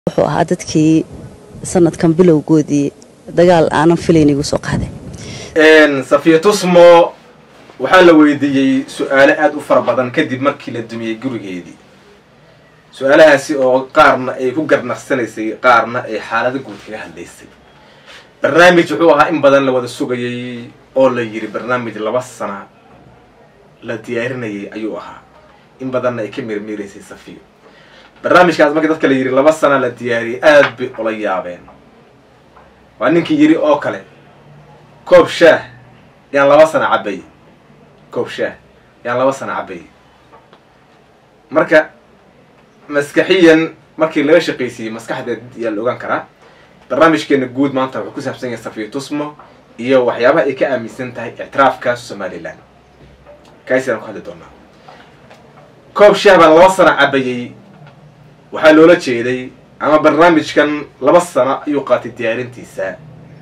wuxuu ahaa dadkii sanadkan bilowgoodii dagaal aanan filayn igu soo qaaday safiya tusmo waxaa la weydiiyey su-aalo aada u fara badan kadib markii la dumiyey gurigeedii su-aalahaasi oo qaarna ay ku garnaqsanaysay qaarna ay xaalado guud kaga hadlaysay barnaamij wuxuu ahaa in badan la wada sugayay oo la yiri barnaamij laba sana la diyaarinayay ayuu ahaa in badanna ay ka mirmiiraysay safiyo barnaamijkaas markii dadka la yidhi laba sana la diyaariyay aada bay ula yaabeen waa ninkii yidhi oo kale koob shaah yaan laba sana cabayy koob shaah yaan laba sana cabayy marka maskaxiyan markii laga shaqaysiiyey maskaxdeed yaa la ogaan karaa barnaamijkeena guud maanta wuxuu ku saabsan yahay safiya tusmo iyo waxyaabaha ay ka aaminsan tahay ictiraafka somalilan kaasaan ku hadli doonaa koob shaah baan laba sana cabayey waxaa loola jeeday ama barnaamijkan laba sano ayuu qaatay diyaarintiisa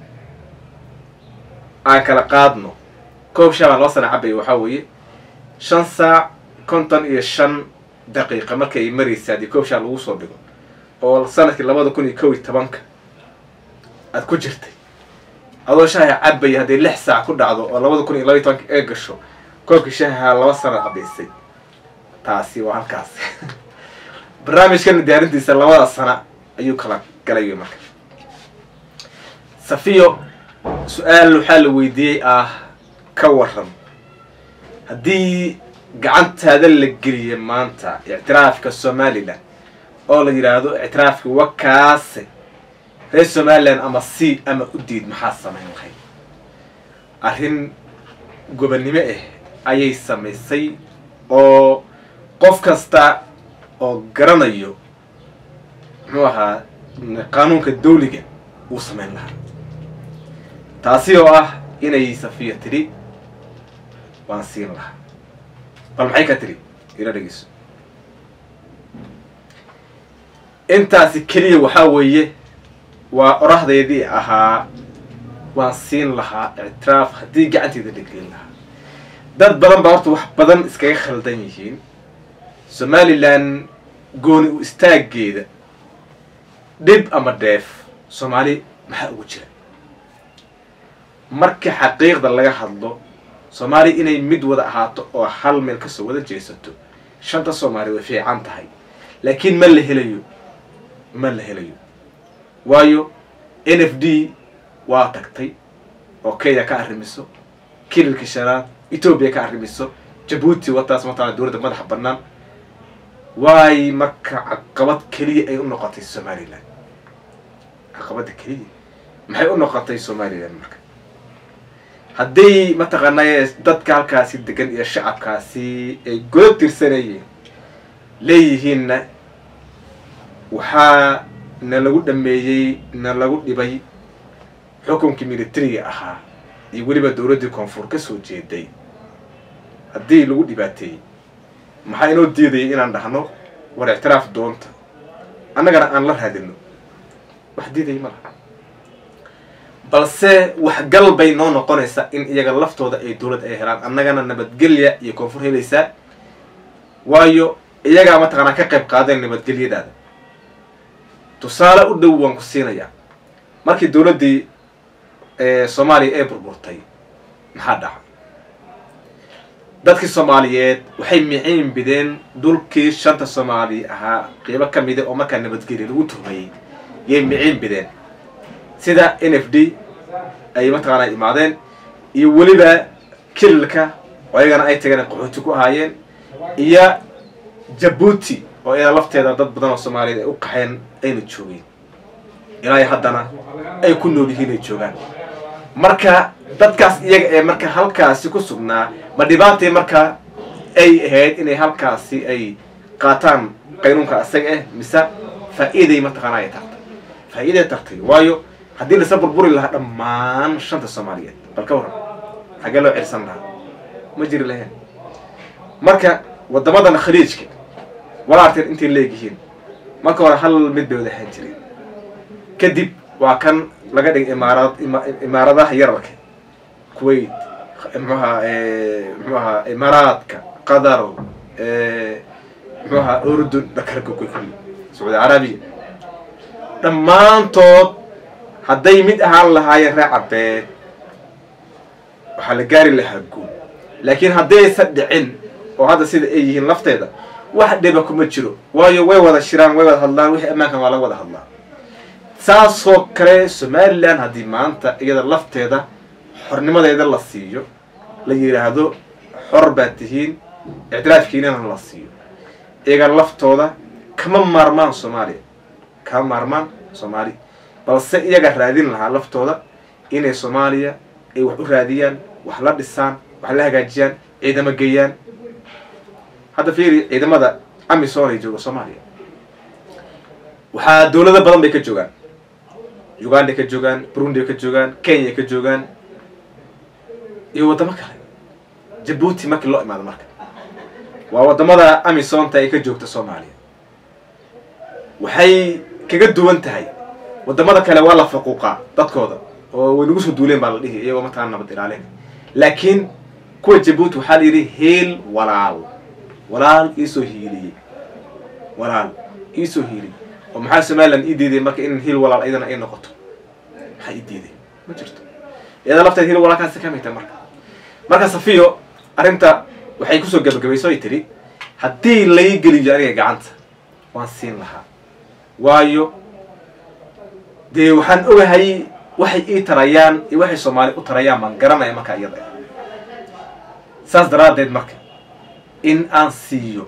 aan kala qaadno koob shaah baan laba sana cabayay waxaa weeye shan saac konton iyo shan daqiiqa markay ay maraysa haddii koob shaah lagu soo dhigo oo sanadkii labada kun iyo kow iyo tobanka aada ku jirtay adoo shaaha cabaya hadday lix saac ku dhacdo oo labada kun iyo labaiy tobanka ee gasho koobkii shaaha laba sana cabaysay taasi waa halkaas barnaamijkan diyaarintiisa labada sana ayuu kala galay marka safiyo su-aal waxaa la weydiiyey ah ka waran haddii gacantaada la geliya maanta ictiraafka somalilan oo la yidhaahdo ictiraafka wakaase reer somalilan ama c ama u diid maxaa samayn lahayd arrin gobonnimo ah ayay samaysay oo qof kasta oo garanayo muxuu ahaa qaanuunka dawliga uu samayn lahaa taasi oo ah inay safiya tidhi waan siin lahaa bal maxay ka tidhi ila dhegeyso intaasi keliya waxaa weeye waa orahdeedii ahaa waan siin lahaa ictiraaf haddii gacanteeda la gelin lahaa dad badan baa horta wax badan iskaga khaldan yihiin somalilan gooni u istaageeda dhib ama dheef soomaali maxaa ugu jira marka xaqiiqda laga hadlo soomaali inay mid wada ahaato oo hal meel kasoo wada jeesato shanta soomaali way fiican tahay laakiin ma la helayo ma la helayo waayo n f d waa tagtay oo kenya ka arrimiso kililka shanaad etoobiya ka arrimiso jabuuti wataas matala dowladda madaxa bannaan waay marka caqabad keliya ay u noqotay somalilan caqabadda keliya maxay u noqotay somalilan marka hadday mataqaanay dadka halkaasi degan iyo shacabkaasi ay godo tirsanayeen leeyihiinna waxaa na lagu dhameeyey na lagu dhibay xukunkii militariga ahaa iyo weliba dowladdii koonfur ka soo jeeday haddii lagu dhibaateeyey maxaa inoo diidayay inaan dhahno war ictiraaf doonta annagana aan la raadino wax diidaya ma laha balse waxgal bay noo noqonaysaa in iyaga laftooda ay dowlad ay helaan annagana nabadgelya iyo koonfur helaysaa waayo iyagaa mataqaanaa ka qayb qaadeen nabadgelyadaada tusaale u dhow waan ku siinayaa markii dowladdii soomaaliya ee burburtay maxaa dhaca dadkii soomaaliyeed waxay miciin bideen dhulkii shanta soomaali ahaa qiibo ka mida oo markaa nabadgelya lagu tuhmayey yay miciin bideen sida n f d ay mataqaanaa imaadeen iyo weliba kililka oo ayagana ay tageen qaxooti ku ahaayeen iyo jabuuti oo iyada lafteeda dad badan oo soomaaliyeed ay u qaxeen ayna joogeen ilaa haddana ay ku nool yihiin ay joogaan marka dadkaas iyaga ee marka halkaasi ku sugnaa ma dhibaatay marka ay ahayd inay halkaasi ay qaataan qaynuunka isaga ah mise faa-iiday mataqaana ay tartay faa-iiday tartay waayo haddii lasa burburi lahaa dhammaan shanta soomaaliyeed bal ka waran xaggee loo cirsan lahaa ma jiri lahayn marka wadamadan khaliijka walaarteen intay leegyihiin marka hore hal mid bay wada ahaan jireen kadib waa kan laga dhigay imaarad imaaradaha yararka kuwait mxuaha mxuu ahaa imaaraadka qatar mxuu ahaa urdun dhakarka kulli sacuudi carabiya dhammaantood hadday mid ahaan lahaayeen reer cabeed waxaa la gaari lahaa guul laakiin haddaysan dhicin oo hadda sida ay yihiin lafteeda wax dhiba kuma jiro waayo way wada shiraan way wada hadlaan wixii ammaankan waa laga wada hadlaa saasoo kale somalilan haddii maanta iyada lafteeda xornimadeeda la siiyo la yidhaahdo xor baad tihiin ictiraafkiinana la siiyo iyaga laftooda kama maarmaan soomaaliya kama maarmaan soomaaliya balse iyaga raadin lahaa laftooda inay soomaaliya ay wax u raadiyaan wax la dhisaan wax la hagaajiyaan ciidamo geeyaan hadda fiiri ciidamada amisom ay jooga soomaaliya waxaa dawlado badan bay ka joogaan uganda ka joogaan burundi ka joogaan kenya ka joogaan iyo waddamo kale jabuuti markii loo imaado marka waa waddamada amisomta ay ka joogta soomaaliya waxay kaga duwan tahay waddamada kale waa la faquuqaa dadkooda oo way nagu soo duuleen baa la dhihi iyagoo mataqana nabad ilaalin laakiin kuwa jabuuti waxaa la yidhi heel walaal walaal iisoo hiiliyey walaal iisoo hiiliyey oo maxaa somalilan ii diiday marka in hiil walaal iyadana ay noqoto maxaa ii diiday ma jirto iyada lafteed hiil walaalkaasi ka mita marka marka safiyo arrinta waxay kusoo gabagabayso ay tidhi haddii lai geliyo aniga gacanta waan siin lahaa waayo dee waxaan ogahay waxay ii tarayaan iyo waxay soomaali u tarayaan baan garanaya markaa iyada saas daraaddeed marka in aan siiyo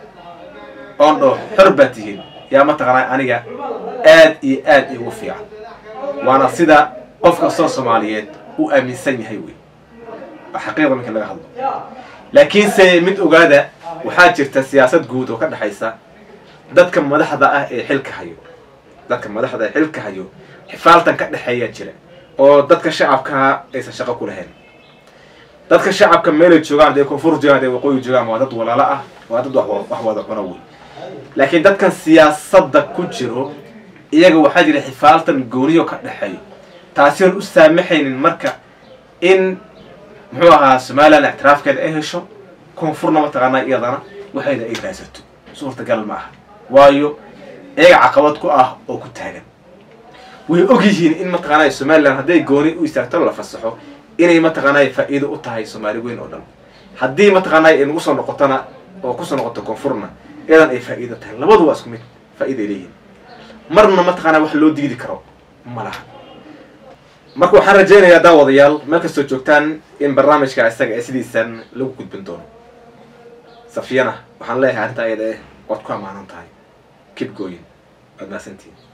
oon dhaho xor baa tihiin yaa mataqaanaa aniga aad iyo aad igu fiican waana sida qof kastoo soomaaliyeed uu aaminsan yahay wey waa xaqiiqda markii laga hadlo laakiinse mid ogaada waxaa jirta siyaasad guud oo ka dhexaysa dadka madaxda ah ee xilka hayo dadka madaxda ee xilka hayo xifaaltan ka dhexeeya jira oo dadka shacabkaa aysan shaqo ku lahayn dadka shacabka meelay joogaan hadday koonfur joogaan hadday waqooyi joogaan waa dad walaalo ah waa dad wax wada cuno wey laakiin dadkan siyaasadda ku jiro iyaga waxaa jira xifaaltan gooniyo ka dhexeeyo taasi oon u saamaxaynin marka in muxuu ahaa somalilan ictiraafkeeda ay hesho koonfurna mataqaanaa iyadana waxayda ay raadsato suurtagal ma aha waayo iyaga caqabad ku ah oo ku taagan way og yihiin in mataqaanaa somalilan hadday gooni u istaagto la fasaxo inay mataqaanaa faa'iido u tahay soomaali weyn oo dhan haddii mataqaanaa ay nagu soo noqotona oo kusoo noqoto koonfurna iyadan ay faa'iido tahay labadu waa isku mid faa'iiday leeyihin marna mataqaanaa wax loo diidi karo ma laha marka waxaan rajaynayaa daawadayaal meel kastoo joogtaan in barnaamijka isaga ee sidiisan lagu gudbin doono safiyana waxaan leeyahay arrintaa iyada eh waad ku ammaanan tahay kib gooyin waad mahadsantihin